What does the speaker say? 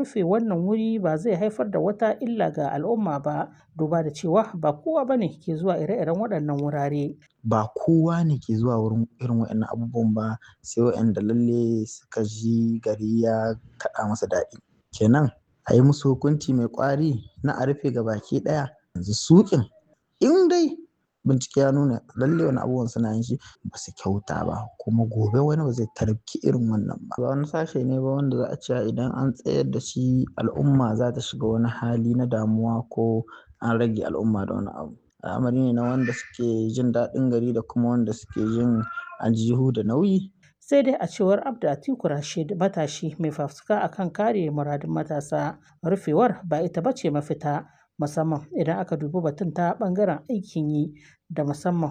rufe wannan wuri ba zai haifar da wata illa ga al'umma ba duba da cewa ba kowa ba ne ke zuwa ire-iren waɗannan wurare. Ba kowa ne ke zuwa wurin irin waɗannan abubuwan ba sai waɗanda lalle suka ji gari ya kaɗa masa daɗi. Kenan a yi musu hukunci mai ƙwari na a rufe gabaki ɗaya yanzu suƙin in dai bincike ya nuna lalle wannan abubuwan suna yin shi ba su kyauta ba kuma gobe wani ba zai tarki irin wannan ba. Ba wani sashe ne ba wanda za a ce idan an tsayar da shi al'umma za ta shiga wani hali na damuwa ko an rage al'umma da wani abu. Al'amari ne na wanda suke jin daɗin gari da kuma wanda suke jin aljihu da nauyi. Sai dai a cewar Abdu Atiku Rashid matashi mai fafutuka akan kare muradun matasa rufewar ba ita ba ce mafita musamman idan aka dubi batun ta ɓangaren aikin yi da musamman